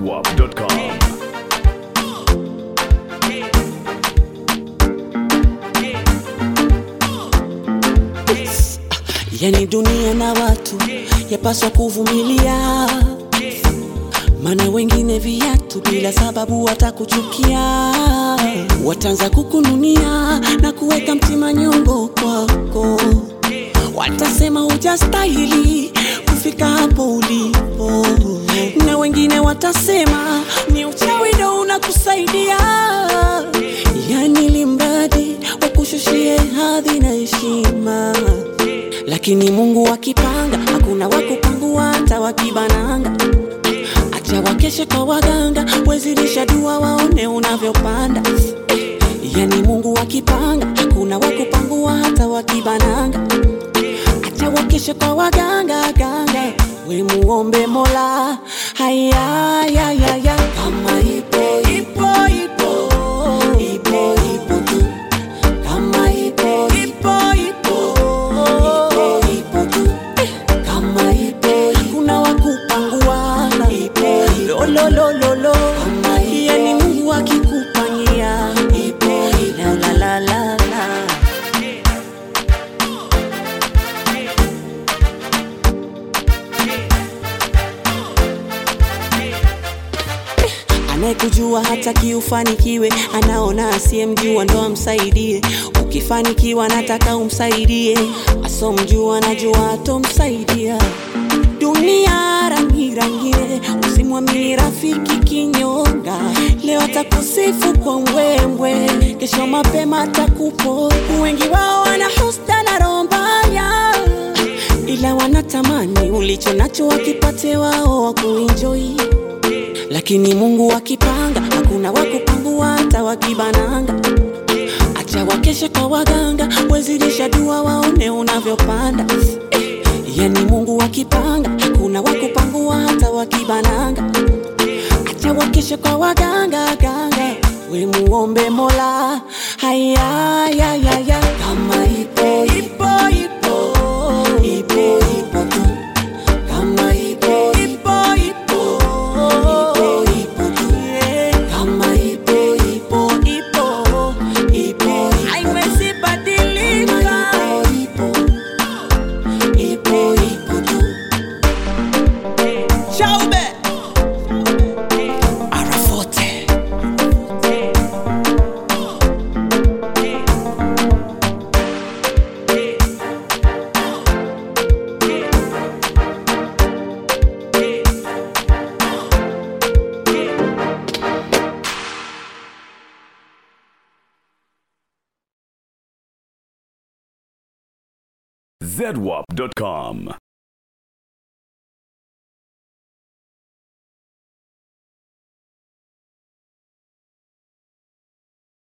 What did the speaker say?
zedwap.com. Yani dunia na watu yapaswa kuvumilia, maana wengine viatu bila sababu watakuchukia, wataanza kukununia na kuweka mtima nyongo kwako, watasema hujastahili kufika hapo ulipo, na wengine watasema ni uchawi ndo unakusaidia, yani limradi wakushushie hadhi na heshima lakini Mungu akipanga hakuna wakupangua hata wakibananga. Acha wakeshe kwa waganga, wezilisha dua waone unavyopanda. Yani Mungu akipanga hakuna wakupangua hata wakibananga. Acha wakeshe kwa waganga ganga, we muombe Mola. Haya ya ya ya, kama ipo ipo ipo ipo ipo tu kama ipo ipo ipo ipo ipo tu kama ipo hakuna wakupanguana ipo lo lo lo lo lo yani Mungu akikupangia ipo la la la la la anayekujua hataki ufanikiwe, anaona asiyemjua ndo amsaidie. Ukifanikiwa nataka umsaidie, asomjua najua atomsaidia. Dunia rangi rangine, usimwamini rafiki kinyonga. Leo atakusifu kwa mbwembwe, kesho mapema atakupo. Wengi wao wana husda na roho mbaya, ila wanatamani ulicho nacho wakipate wao wakuenjoy lakini Mungu akipanga hakuna wakupangua hata wakibananga. Acha wakeshe kwa waganga, wezilisha dua waone unavyopanda. Eh, yani Mungu akipanga hakuna wakupangua hata wakibananga. Acha wakeshe kwa waganga ganga, we muombe Mola. Haya ya ya ya, kama ipo ipo ipo ipo ipo tu kama ipo ipo ipo ipo ipo tu kama ipo ipo ipo ipo haiwezi badilika ipo ipo ipo tu Shaube Arafote zedwap.com.